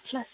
ፕላስ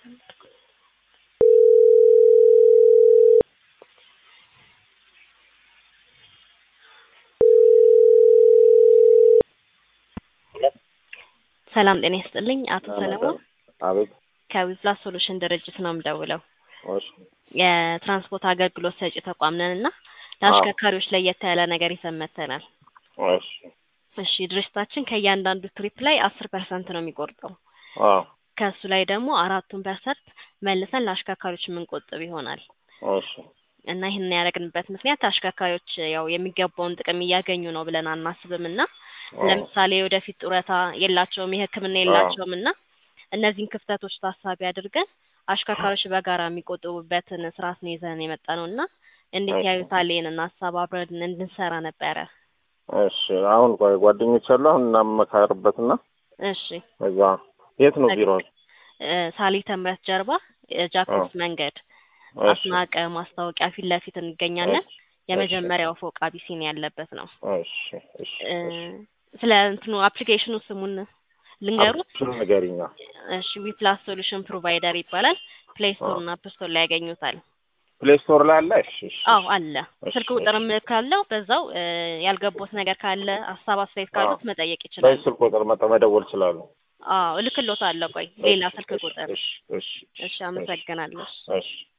ሰላም ጤና ይስጥልኝ። አቶ ሰለሞን አቤት። ከዊፕላስ ሶሉሽን ድርጅት ነው የምደውለው። እሺ የትራንስፖርት አገልግሎት ሰጪ ተቋም ነን እና ለአሽከርካሪዎች ለየት ያለ ነገር ይዘን መጥተናል። እሺ እሺ ድርጅታችን ከእያንዳንዱ ትሪፕ ላይ አስር ፐርሰንት ነው የሚቆርጠው። አዎ ከእሱ ላይ ደግሞ አራቱን ፐርሰንት መልሰን ለአሽከርካሪዎች የምንቆጥብ ይሆናል እሺ እና ይህንን ያደረግንበት ምክንያት አሽከርካሪዎች ያው የሚገባውን ጥቅም እያገኙ ነው ብለን አናስብም እና ለምሳሌ ወደፊት ጡረታ የላቸውም፣ የሕክምና የላቸውም እና እነዚህን ክፍተቶች ታሳቢ አድርገን አሽከርካሪዎች በጋራ የሚቆጥቡበትን ስርዓት ነው ይዘን የመጣ ነው እና እንዴት ያዩታል? ይህንን ሀሳብ አብረን እንድንሰራ ነበረ። እሺ አሁን ቆይ ጓደኞች አሉ አሁን እናመካርበትና እሺ እዛ የት ነው ቢሮ? ሳሊተ ምሕረት ጀርባ ጃክሮስ መንገድ እሺ አስናቀ ማስታወቂያ ፊት ለፊት እንገኛለን። የመጀመሪያው ፎቅ አቢሲኒያ ያለበት ነው። እሺ እሺ እ ስለ እንትኑ አፕሊኬሽኑ ስሙን ልንገሩት። እሱን ንገሪኛ። እሺ ዊፕላስ ሶሉሽን ፕሮቫይደር ይባላል። ፕሌይ ስቶር እና አፕ ስቶር ላይ ያገኙታል። ፕሌይ ስቶር ላይ አለ? እሺ እሺ አዎ አለ። እሺ፣ ስልክ ቁጥርም ካለው በዛው እ ያልገቦት ነገር ካለ ሀሳብ አስተያየት ካሉት አዎ። መጠየቅ ይችላል። በዚህ ስልክ ቁጥር መጠ መደወል ይችላሉ። አዎ እልክሎታለሁ። ቆይ ሌላ ስልክ ቁጥር። እሺ እሺ እሺ አመሰግናለሁ። እሺ